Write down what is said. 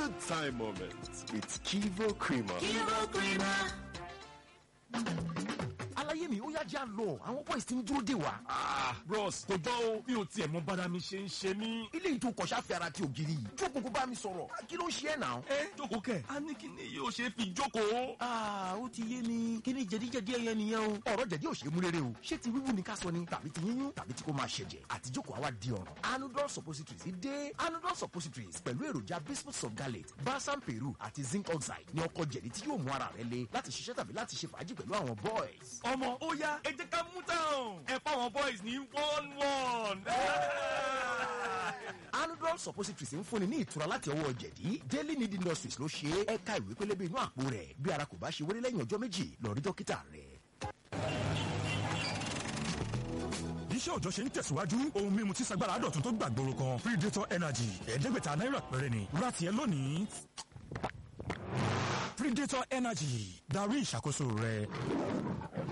good time moments with Kivo Creamer. Kivo Creamer. aláyé mi ó yá já lọ àwọn boys ti ń dúró dè wá. bros kò jọ o mi ò tiẹ̀ mọ bára mi ṣe ń ṣe mí. ilé ìtò kọ̀ṣà fi ara ti ògiri yìí jókòó kó bá mi sọ̀rọ̀ kí ló ń ṣe ẹ̀ náà. ẹ jókòó kẹ a ní kí ni yóò ṣe fi jókòó. aa ó ti yé mi kí ni jẹ̀díjẹ̀dí ẹyẹ nìyẹn o. ọ̀rọ̀ jẹ̀dí ò ṣe é mú rere o ṣé ti wíwú ni ká sọ ni tàbí ti yíyún tàbí tí kò máa ṣẹ̀jẹ̀ àti jókòó àwa di ọ̀ràn. anudol suppositories dé anudol suppositories pẹ̀lú èròjà bismuth sulgalate balsam peru àti zinc oxide ní ọkọ̀ jẹ̀dí tí yóò mú ara rẹ le láti ṣiṣẹ́ tàbí láti ṣe fàájì pẹ̀lú àwọn boys. ọmọ ó yá ẹ jẹ́ ká mú táwọn ẹ fáwọn boys ní one one. anudol suppositories ń fúnni ní ìtura láti ọwọ́ jẹ̀dí daily need industries ló ṣe é ẹ̀ka ìwé pélébé inú àpò rẹ̀ bí ara kò bá ṣe wéré lẹ́yìn ọjọ́ méjì lọ rí dókítà rẹ̀. iṣẹ́ òjọ́ ṣe ń tẹ̀síwájú ohun mímu tí sagbára dọ̀tun tó gbàgbóró kan predator energy ẹ̀ẹ́dẹ́gbẹ̀ta náírà péré ni láti ẹ lónìí predator energy darí ìṣàkóso rẹ.